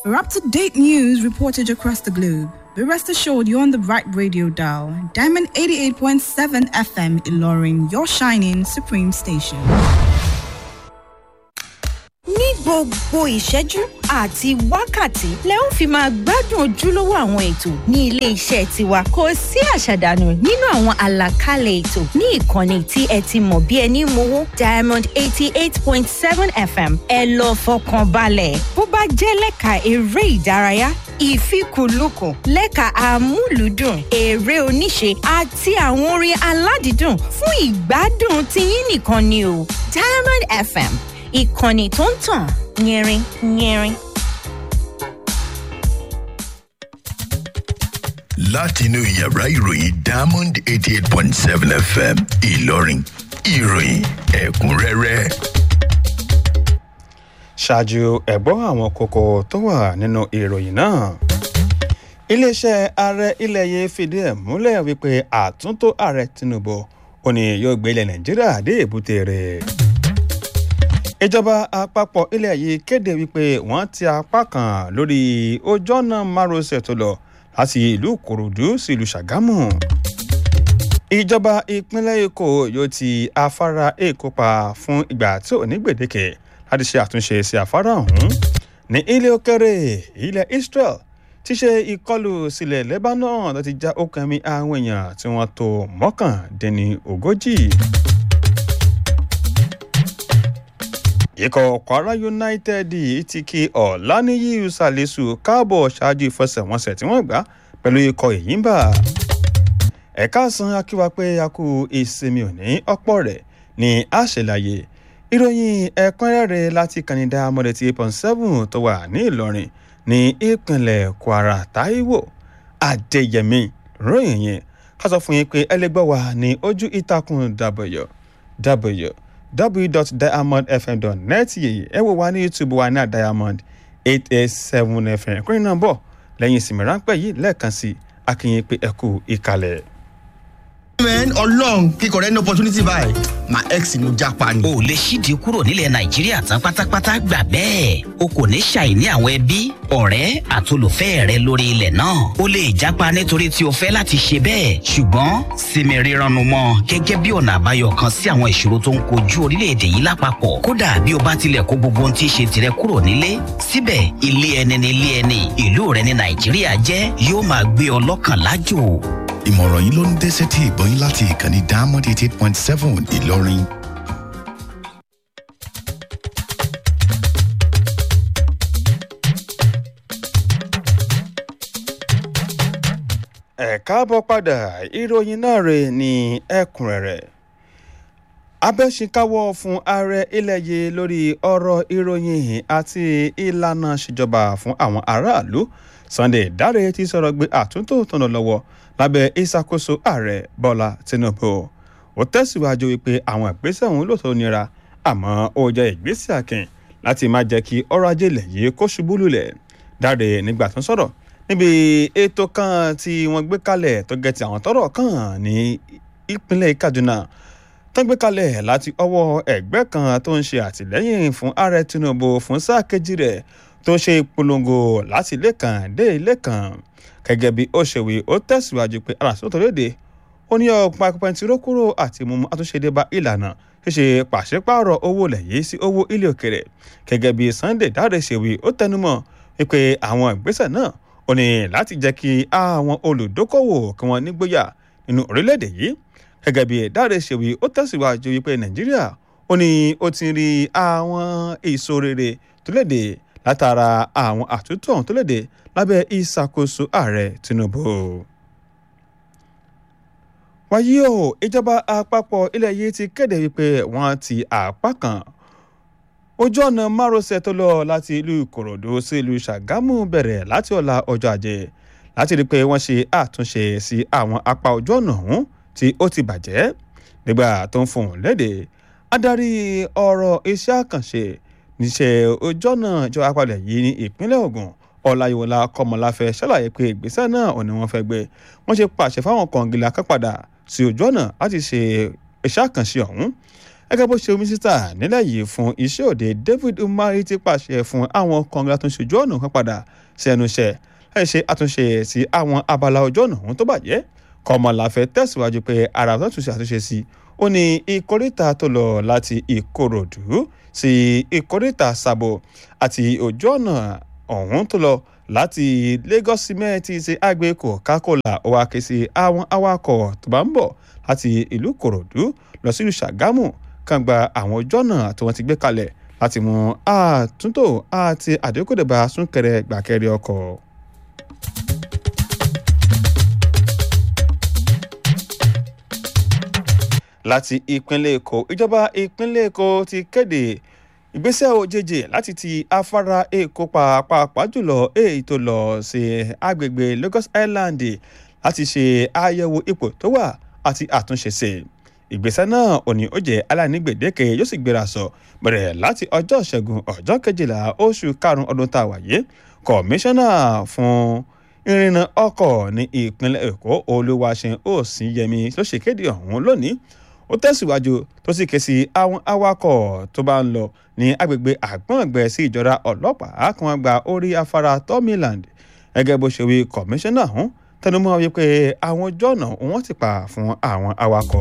For up to date news reported across the globe, be rest assured you're on the right radio dial. Diamond 88.7 FM Ilorin, your shining supreme station. ní gbogbo ìṣẹ́jú àti wákàtí lẹ ó fi máa gbádùn ojúlówó àwọn ètò ní ilé iṣẹ́ tiwa kò sí àṣàdànù nínú àwọn àlàkalẹ̀ ètò ní ìkànnì tí ẹ ti mọ̀ bí ẹni mowó diamond eighty eight point seven fm ẹ lọ fọkàn balẹ̀ bó bá jẹ́ lẹ́ka eré ìdárayá ìfikùnlukùn lẹ́ka amúlùúdùn eré oníṣe àti àwọn orin aládìídùn fún ìgbádùn tiyín nìkan ni o diamond fm ìkànnì tó ń tàn yẹrin yẹrin. látinú yàrá ìròyìn diamond eighty eight point seven fm ìlọrin ìròyìn ẹ̀kúnrẹ́rẹ́. ṣáájú ẹ̀gbọ́n àwọn kókó tó wà nínú ìròyìn náà iléeṣẹ́ ààrẹ ilẹ̀ yìí fìdí ẹ̀ múlẹ̀ wípé àtúntò ààrẹ tinubu ò ní yóò gbé ilẹ̀ nàìjíríà dé èbúté rẹ̀ ìjọba àpapọ̀ ilẹ̀ yìí kéde wípé wọ́n ti apá kan lórí ojú ọ̀nà márosẹ̀ tó lọ láti ìlú kòròdú sí ìlú ṣàgámù ìjọba ìpínlẹ̀ èkó yóò ti afárá èkó pa fún ìgbà tí ò ní gbèdéke láti ṣe àtúnṣe sí afárá ọ̀hún ní ilé òkèrè ilẹ̀ israel ti ṣe ìkọlù sílẹ̀ lebanon tó ti já okùn ẹ̀mí àwọn èèyàn tí wọ́n tó mọ́kàndínní ogójì. ikọ̀ kwara united ti kí ọ̀lànìyí salisu káàbọ̀ ṣáájú ìfẹsẹ̀wọnsẹ̀ tí wọ́n gbá pẹ̀lú ikọ̀ ìyínbà ẹ̀ka san akíwa pé a kú ìsinmi òní ọ̀pọ̀ rẹ̀ ní àṣẹláyé ìròyìn ẹ̀kúnrẹ́rẹ́ láti kànìdá mọ́lẹ̀tì eight point seven tó wà ní ìlọrin ní ìpínlẹ̀ kwara taiwo adéyẹmí ròyìn yẹn ká sọ fún yín pé ẹlẹgbẹ́ wa ní ojú ìtàkùn dàbọ̀yọ̀ dàbọ̀yọ̀ www.diamondfm.net yìí ẹ wò wá ní youtube wa ní diamond eight eight seven fm kúrin náà bọ̀ lẹ́yìn ìsinmi ráńpẹ́ yìí lẹ́ẹ̀kan sí akínyìn pé ẹ kú ìkàlẹ̀. man ọlọrun kíkọ rẹ ní opportunity báyìí my ex ni mo japa ni. o lè ṣíde kúrò nílẹ̀ nàìjíríà tán pátápátá gbà bẹ́ẹ̀ o kò ní ṣàìní àwọn ẹbí ọ̀rẹ́ àtolùfẹ́ rẹ lórí ilẹ̀ náà o lè jápa nítorí tí o fẹ́ láti ṣe bẹ́ẹ̀ ṣùgbọ́n sinmi rírannu mọ́ gẹ́gẹ́ bí ọ̀nà àbáyọ kan sí àwọn ìṣòro tó ń kojú orílẹ̀-èdè yìí lápapọ̀ kódà bí o bá tilẹ̀ kó gbogbo ohun tí í ṣe tirẹ̀ kúrò nílé síbẹ̀ ilé ẹni ni ilé ẹni ìlú rẹ ní nàìjíríà jẹ́ yóò máa gbé ọ lọ́kàn lájò ìmọ̀ràn yìí ló ń dé sétí ìgbọ́yìn láti ìkànnì diamond eighty eight point seven ìlọrin. ẹ káàbọ̀ padà ìròyìn náà rè ní ẹ̀kúnrẹ́rẹ́ abẹ́sìnkáwọ́ fún ààrẹ ilẹ̀ yìí lórí ọ̀rọ̀ ìròyìn àti ìlànà ìṣèjọba fún àwọn aráàlú sunday dáre ti sọ̀rọ̀ gbé àtúntò tọ̀nà lọ́wọ́ lábẹ́ ìṣàkóso ààrẹ bọ́lá tinubu ó tẹ̀síwájú wípé àwọn ìgbésẹ̀ òun lòtọ́ nira àmọ́ ó jẹ́ ìgbésẹ̀ akin láti má jẹ́ kí ọrọ̀ ajé ilẹ̀ yìí kó ṣubú lulẹ̀ dáre nígbà tó ń sọ̀rọ̀ níbi ètò kan tí wọ́n gbé kalẹ̀ tó gẹ̀ tí àwọn tọ́rọ̀ kàn ní ìpínlẹ̀ kaduna tó gbé kalẹ̀ láti ọwọ́ ẹgbẹ́ kan tó ń ṣe àtìlẹ́yìn fún ààrẹ tinubu fún sáà kejì rẹ̀ tó ń ṣe ìpolongo láti ilé kan dé ilé kan gẹ́gẹ́ bí ó ṣe wí ó tẹ̀síwájú pé aláṣọ tó léde ó ní ọ̀pá pẹntiró kúrò àti mímú àtúnṣe bá ìlànà ṣíṣe pàṣípààrọ̀ owó ilẹ̀ yìí sí owó ilé òkèrè gẹ́gẹ́ bí sunday dáre ṣe wí ó tẹnumọ́ wípé àwọn ìgbésẹ̀ náà ó ní láti jẹ́ kí àwọn olùdókòwò kí wọ́n nígbóyà nínú orílẹ̀-èdè yìí gẹ́gẹ́ bí dáre ṣe wí ó tẹ̀síwájú wípé nàìjíríà ó ní ó ti rí àwọn èso rere tó léde látara àwọn àtúntò ọ̀hún tó léde lábẹ́ ìṣàkóso ààrẹ tinubu. wáyé o ìjọba àpapọ̀ ilẹ̀ yìí ti kéde wípé wọ́n ti àpá kan ojú ọ̀nà márosẹ̀ tó lọ láti ìlú ìkòròdú sí ìlú ṣàgámù bẹ̀rẹ̀ láti ọ̀la ọjọ́ ajé láti rí i pé wọ́n ṣe àtúnṣe sí àwọn apá ojú ọ̀nà ọ̀hún tí ó ti bàjẹ́ nígbà tó ń fohùn léde adarí ọ̀rọ̀ iṣẹ́ àkànṣe níṣẹ́ ojú ọ̀nà ìjọba àpapọ̀ yìí ní ìpínlẹ̀ ogun ọláyíwọlá kọmọláfẹ ṣàlàyé pé ìgbésẹ̀ náà ò ní wọ́n fẹ́ gbé wọ́n ṣe pàṣẹ fáwọn kọ̀ǹgìlà kan padà sí ojú ọ̀nà láti ṣe iṣẹ́ àkànṣe ọ̀hún gẹ́gẹ́ bó ṣe mínísítà nílẹ̀ yìí fún iṣẹ́ òde david umari ti pàṣẹ fún àwọn kọ̀ǹgà tó ń ṣojú ọ̀nà kan padà sí ẹnu iṣẹ́ láì ṣe àtúnṣe sí àwọn abala ojú ọ̀nà ọ̀hún tó bàjẹ́ kọmọláfẹ́ tẹ̀síwájú pé ara tó tún ṣe àtúnṣe sí ó ní ìkórìtà tó lọ láti ìkòròdú sí ìkórìtà sàbò àti ojú ọ̀nà ọ̀hún tó lọ láti lagos cement ṣe àgbẹ̀ coca-cola ó wá ké sí àwọn awakọ̀ tó bá ń bọ̀ láti ìlú kòròdú lọ sílùú ṣàgámù kan gba àwọn ojú ọ̀nà tí wọ́n ti gbé kalẹ̀ láti mú àtúntò àti àdékòdèbà súnkẹrẹ gbàkẹrẹ ọkọ̀. láti ìpínlẹ̀ èkó ìjọba ìpínlẹ̀ èkó ti kéde ìgbésẹ̀ òjèjì láti ti afárá èkó pàápàá jùlọ èyí tó lọ sí agbègbè lagos island láti ṣe àyẹ̀wò ipò tó wà àti àtúnṣe sí ìgbésẹ̀ náà ò ní ó jẹ́ aláìní gbèdéke yóò sì gbéra sọ bẹ̀rẹ̀ láti ọjọ́ ìṣẹ́gun ọjọ́ kejìlá oṣù karùn-ún ọdún tá a wà yìí kọmíṣánná fún ìrìnnà ọkọ̀ ní ìpínlẹ̀ èkó olúwaṣẹ́ òsínyẹmí ló ṣèkéde ọ̀hún lónìí ó tẹ̀síwájú tó sì ké sí àwọn awakọ̀ tó bá ń lọ ní agbègbè àgbọ̀ngbẹ sí ìjọra ọlọ́pàá kí wọ́n gba orí afárá tomiland gẹ́gẹ́ bó ṣe wí kọmíṣánná ọ̀hún tẹnumọ́ wípé àwọn ojú ọ̀nà wọn ti pa fún àwọn awakọ̀.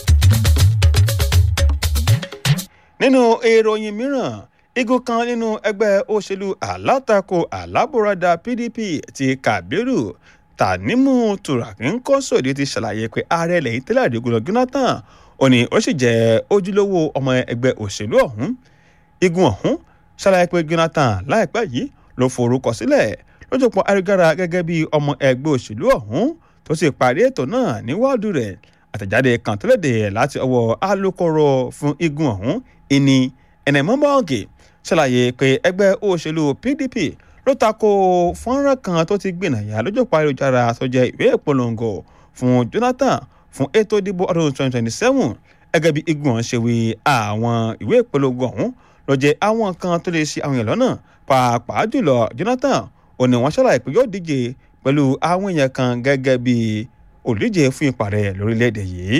nínú ìròyìn mìíràn igun kan nínú ẹgbẹ́ òṣèlú alátakò alábòradà pdp ti kabiru tanimu turaki ń kọ́ sóde ti ṣàlàyé pé ààrẹ lẹ́yìn tẹ́lẹ̀ àdégunlọ jonathan ó ní ó sì jẹ́ ojúlówó ọmọ ẹgbẹ́ òṣèlú ọ̀hún igun ọ̀hún ṣàlàyé pé jonathan láìpẹ́ yìí ló forúkọ sílẹ̀ lójúpọ̀ ayélujára gẹ́gẹ́ bí ọmọ ẹgbẹ́ òṣèlú ọ̀hún tó sì parí ètò náà ní wọ́ọ̀dù rẹ̀ àtẹ̀jáde kan tó léde láti ọwọ́ alūkkóró fún igun ọ̀hún ìní ẹnẹmọ́mọ́ọ̀gì ṣàlàyé pé ẹgbẹ́ òṣèlú pdp ló tako fọ́nrán kan tó ti gbìnàyà lójúpọ̀ ayélujára tó jẹ́ ìwé ìpolongo fún jonathan fún ètò ìdìbò ọdún 2027 gẹ́gẹ́ bí igun ọ̀hún ṣe wí àwọn ìwé ìpolongo ọ̀hún ló jẹ́ àwọn kan tó lè ṣe àwọn èèyàn lọ́nà pàápàá jùlọ jonathan ó ní wọ́n ṣàlàyé pé yóò díje pẹ̀lú àwọn èèyàn kan gẹ́gẹ́ bí olùdíje fún ipò ààrẹ lórílẹ̀‐èdè yìí.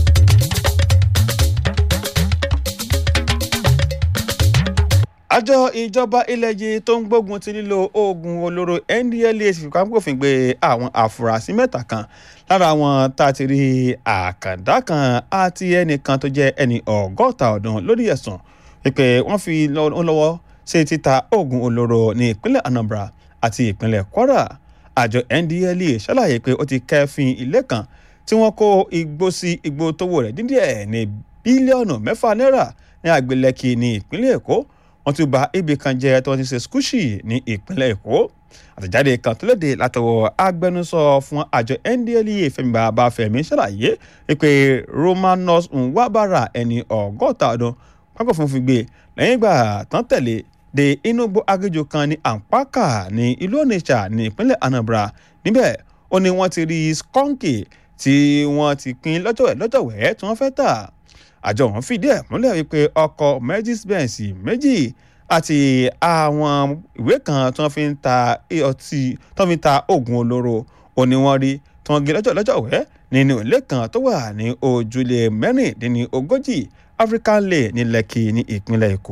àjọ ìjọba ilẹ̀ yìí tó ń gbógun ti lílo oògùn olóró ndla ti fipá gbòfin gbé àwọn àfúrásì mẹ́ta kan lára wọn tá a ti rí àkàndá kan àti ẹnìkan tó jẹ́ ẹni ọgọ́ta ọdún lórí ẹ̀sùn wípé wọ́n fi lọ́wọ́ ṣe títa oògùn olóró ní ìpínlẹ̀ anambra àti ìpínlẹ̀ kwara àjọ ndla ṣàlàyé pé ó ti kẹ́fín ilé kan tí wọ́n kó igbó sí igbó tówó rẹ̀ dídíẹ̀ ní bílíọ̀nù mẹ́fà náírà ní àgbélẹ̀kì ní ìpínlẹ̀ èkó wọ́n tún ba ibì kan jẹ́ tí wọ́n ti ṣe skúṣì ní ìpínlẹ̀ èkó àtẹ̀jáde kan tó léde látọwọ́ agbẹnusọ fún àjọ ndla fẹmi babafẹmi ṣàlàyé wípé romanos nwabara ẹni ọgọ́ta ọdún pápá funfun gbé lẹ́yìn ìgbà tán tẹ̀lé de inúgbó agéjò kan ní àǹpákà ní ìlú onitsha ní ìpínlẹ̀ anambra níbẹ̀ ó ní wọ́n ti rí skọ́ǹkì tí wọ́n ti pín lọ́jọ́wẹ́ lọ́jọ́wẹ́ tí wọ́n fẹ́ tà àjọ wọn fìdí ẹ̀ múlẹ̀ wípé ọkọ̀ mercedes benz méjì àti àwọn ìwé kan tí wọ́n fi ń ta ọtí tí wọ́n fi ń ta oògùn olóró ó ní wọ́n rí tí wọ́n gé lọ́jọ́ lọ́jọ́wẹ́ nínú ilé kan tó wà ní ojúlé mẹ́rìndínlógójì african lane ní lẹ́kì ní ìpínlẹ̀ èkó.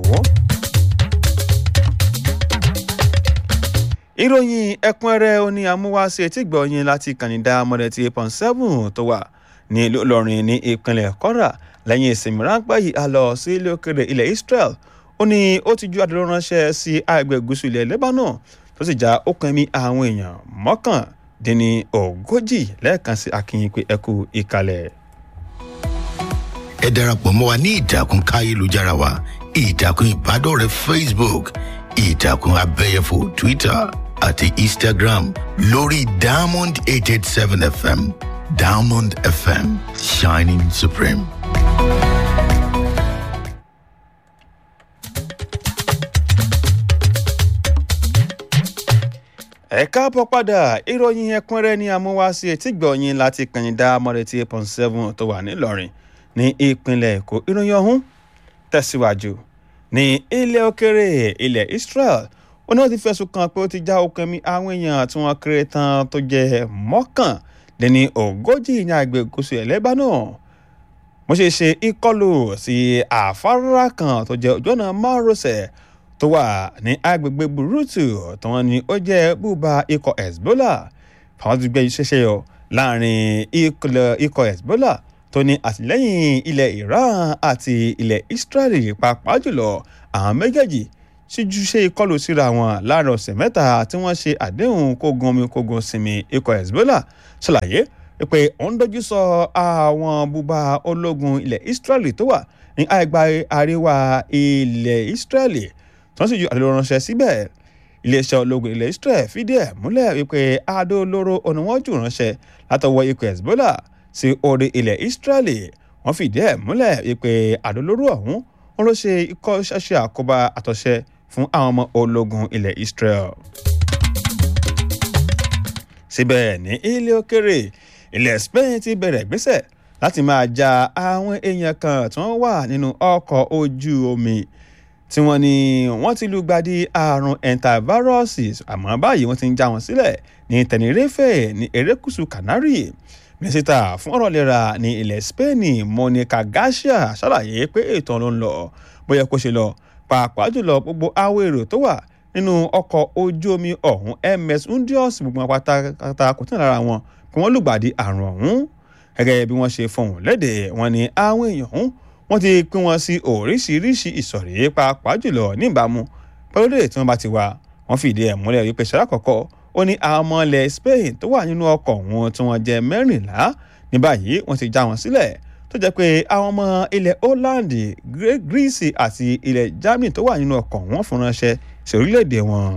ìròyìn ẹ̀kúnrẹ́rẹ́ oní amúwáṣe tí gbọ̀nyìn láti kànìdá mọ̀dẹ̀tì pọ̀n seven tó wà ní ìlú ìlọrin ní ìpínlẹ̀ kọ́ra lẹ́yìn ìsinmi ráńpẹ́ yìí a lọ sí ilé òkèrè ilẹ̀ israel ó ní ó ti ju àdúró ránṣẹ́ sí àgbẹ̀ gúúsù ilẹ̀ lebanon tó sì já okùn ẹ̀mí àwọn èèyàn mọ́kàndínní ogójì lẹ́ẹ̀kan sí akínyìn pé ẹkú ìkàlẹ̀. ẹ darapọ̀ mọ́ wa ní ìtàkùn káyélujára wa ìtàkùn ìbádọ́rẹ̀ẹ́ facebook ìtàkùn abẹ́yẹfò twitter àti instagram lórí diamond eight eight seven fm diamond fm shining supreme. ẹ káàbọ̀ padà ìròyìn ẹ̀kúnrẹ́rẹ́ ní amúwáṣí etí gbọ̀nyìn láti kànyìndá mọ́rẹ́tì eight point seven tó wà nílọrin ní ìpínlẹ̀ èkó ìròyìn ọ̀hún tẹ̀síwájú ní ilẹ̀ òkèrè ilẹ̀ israel ó náà ti fẹ̀sùn kàn pé ó ti já okùn ẹ̀mí àwọn èèyàn tí wọ́n kéré tán tó jẹ́ mọ́kànléní ogójì ní àgbẹ̀ gúúsù ẹ̀ lebanon wọ́n ṣe ṣe ìkọlù sí àfárá kan tó jẹ́ ojú ọ̀nà márosẹ̀ tó wà ní agbègbè burutu tí wọ́n ní ó jẹ́ bùbá ikọ̀ hezbollah àwọn ti gbé ṣẹṣẹ yọ láàrin ikọ̀ hezbollah tó ní àtìlẹ́yìn ilẹ̀ iran àti ilẹ̀ israeli pàápàá jùlọ àwọn méjèèjì síjú ṣe ìkọlù síra wọn láàrin ọ̀sẹ̀ mẹ́ta tí wọ́n ṣe àdéhùn kógun omi kógun sinmi ikọ̀ hezbollah ṣàlàyé pé òun dojú sọ àwọn bùbá ológun ilẹ̀ israeli tó wà ní àìgbà àríwá ilẹ̀ israeli tí wọ́n sì ju àdéhùn ránṣẹ́ síbẹ̀ iléeṣẹ́ ológun ilẹ̀ israel fìdí ẹ̀ múlẹ̀ wípé adó olóró oníwọ́jú ránṣẹ́ látọwọ́ ikọ̀ hezbollah sí orí ilẹ̀ israeli wọ́n fìdí ẹ̀ múlẹ̀ wípé adó olóró ọ̀hún wọn ló ṣe ikọ́ ṣáṣe àkóbá àtọ̀ṣẹ fún àwọn ọmọ ológun ilẹ̀ israel. síbẹ̀ ní ilé òkèrè ilẹ̀ spain ti bẹ̀rẹ̀ ìgbésẹ̀ láti máa ja àwọn èèyàn kan tí wọ́n wà nínú ọkọ̀ ojú omi tí wọ́n ní wọ́n ti lùgbàdì àrùn entaviruses àmọ́ báyìí wọ́n ti ń já wọn sílẹ̀ ní tenerife ní erékùṣù canary mínísítà fún ọ̀rọ̀ ìlera ní ilẹ̀ spain monica garcia ṣàlàyé pé ètò ló ń lọ bóyá kó ṣe lọ pàápàá jùlọ gbogbo àwọn èrò tó wà nínú ọkọ̀ ojú omi ọ̀hún ms undios gbogbo wọn pátákátá kò tán lára wọn kí wọ́n lùgbàdì àrùn ọ̀hún gẹ́gẹ́ bí wọ́n ṣe fọhùn lédè wọn ni àwọn èèyàn ọ̀hún wọ́n ti pín wọn sí oríṣiríṣi ìsọ̀rí pàápàá jùlọ níbàámu pẹ̀lú èdè tí wọ́n bá ti wà wọ́n fìdí ẹ̀ múlẹ̀ wípé ṣẹlẹ̀ àkọ́kọ́ ó ní àwọn ọmọ ilẹ̀ spain tó wà nínú ọkọ̀ wọn tí wọ́n jẹ́ mẹ́rìnlá ní báyìí wọ́n ti já wọn sílẹ̀ tó jẹ́ pé àwọn ọmọ ilẹ̀ holland greece àti ilẹ̀ germany tó wà nínú ọkọ̀ wọn fún ránṣẹ́ sí orílẹ̀-èdè wọn.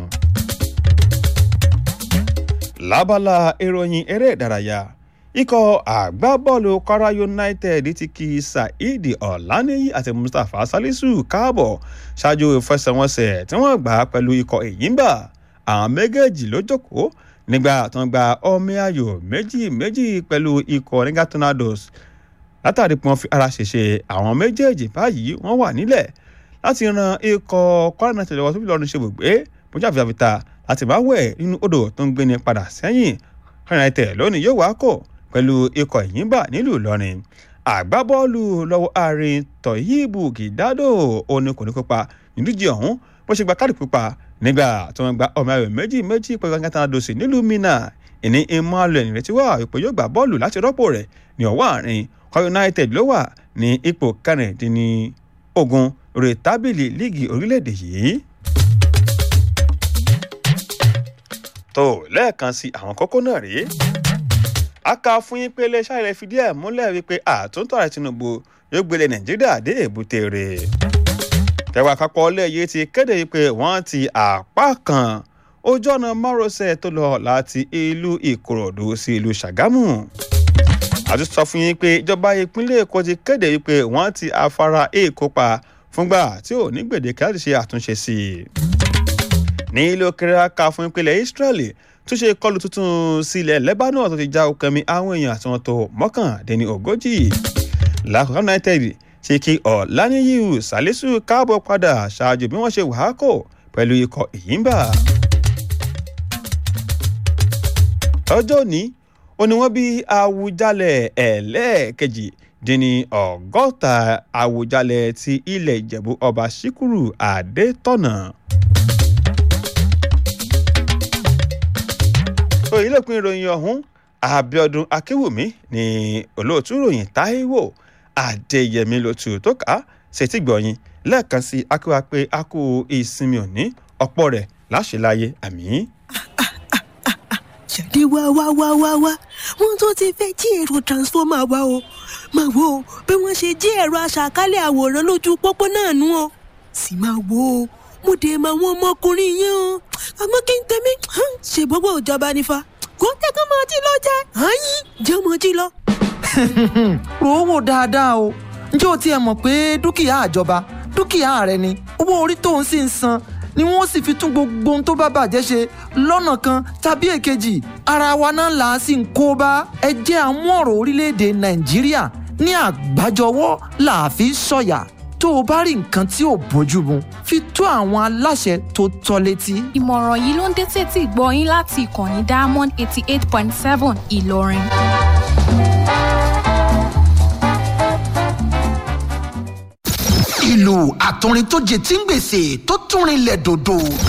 lábala ìròyìn eré ìdárayá ikọ̀ àgbábọ́ọ̀lù kwara united ti kí saheed ọ̀lànìyí àti mustapha salisu káàbọ̀ ṣáájú ìfẹsẹ̀wọnsẹ̀ tí wọ́n gbà pẹ̀lú ikọ̀ èyínbà àwọn méjèèjì ló jókòó nígbà tó ń gba ọmọ ayò méjì méjì pẹ̀lú ikọ̀ nígbà tornadoes látàrí pé wọ́n fi ara ṣèṣe àwọn méjèèjì báyìí wọ́n wà nílẹ̀ láti ran ikọ̀ kwara united lọ́wọ́ tó fi lọ́rùn ṣe gbogbo bójú àfihàn láti máa wẹ̀ nínú odò tó ń gbéni padà sẹ́yìn kwara united lónìí yóò wá kò pẹ̀lú ikọ̀ ìyínbà nílùú ìlọrin àgbábọ́ọ̀lù lọ́wọ́ àárín tọ̀yìnbù gìdádò òní kò ní kópa nídíje ọ̀hún bó ṣe gba káàdì pupa nígbà tí wọ́n gba ọmọ ayò méjì méjì pẹ̀lú kankan dòsì nílùú mina ìní emmanuel ìrètí wà ipò yóò gbà bọ́ọ̀lù láti rọ́pò rẹ̀ ní ọwọ́ àárín kwara united ló wà ní ipò kẹrìndínlógún rè tábìlì líìgì orílẹ̀-èdè yìí. tó lẹ́ẹ̀kan sí àwọn kókó náà rèé a kà fún yín pé iléeṣẹ́ ilẹ̀ fìdí ẹ̀ múlẹ̀ wípé àtúntò ààrẹ tinubu yóò gbélé nàìjíríà dé èbúté rẹ̀. tẹ̀wá àpapọ̀ ọlẹ́yẹ ti kéde pé wọ́n ti àpá kan ojú ọ̀nà márosẹ̀ tó lọ láti ìlú ìkòròdú sí ìlú ṣàgámù. àti sọ fún yín pé ìjọba ìpínlẹ̀ èkó ti kéde wípé wọ́n ti afárá èkó pa fúngbà tí ò ní gbèdéke láti ṣe àtúnṣe sí i. ní ilé òkèrè aka fún ìpínlẹ̀ israeli tún ṣe kọlù tuntun sílẹ̀ lebanon tó ti já okami àwọn èèyàn àti wọn tó mọ́kàndínní ogójì lákòókò united ṣe kí ọ̀làníyù salisu káàbọ̀ padà ṣáájú bí wọ́n ṣe wàákò pẹ̀lú ikọ̀ ìyínbà. ọjọ́ òní ó ní wọ́n bí awùjalẹ̀ ẹlẹ́ẹ̀kejì dín ní ọgọ́ta awùjalẹ̀ ti ilẹ̀ ìjẹ̀bú ọba síkúrú adétọ̀nà. so ilé-ìpín ìròyìn ọ̀hún abiodun akínwùmí ní olóòtú ìròyìn taiwo adéyẹmí lótú tó kà á ṣètì gbọ̀yìn lẹ́ẹ̀kan sí akíwá pé a kú ìsinmi òní ọ̀pọ̀ rẹ̀ láṣẹláyé àmì. jáde wá wá wá wá wá wọn tó ti fẹ́ jí èrò transformer wa o máa wo bí wọ́n ṣe jí ẹ̀rọ aṣàkálẹ̀ àwòrán lójú pópó náà nú o sì máa wo mo dé máa wọn ọmọkùnrin yẹn o àmọ́ kí n tẹ̀mí ṣe gbogbo ìjọba nífa kó tẹ́kọ̀ máa jí lọ jẹ́ àyín jẹ́ máa jí lọ. rò ó wò dáadáa o ǹjẹ́ o tiẹ̀ mọ̀ pé dúkìá àjọba dúkìá rẹ ni owó orí tó ń sì ń san ni wọ́n sì fi tún gbogbo ohun tó bá bàjẹ́ ṣe lọ́nà kan tàbí èkejì ara wa náà là á sì ń kó bá ẹ jẹ́ àmú ọ̀rọ̀ orílẹ̀-èdè nàìjíríà ní àgbájọwọ́ là á fi sọ̀yà tó o bá rí nǹkan tí ò bójú mu fi tó àwọn aláṣẹ tó tọ́ létí. ìmọ̀ràn yìí ló ń dé tètè gbọ́ yín láti ìkànnì diamond eighty eight point seven ìlọrin. ìlú àtọrin tó jẹ tí ń gbèsè tó tún rinlẹ̀ dòdò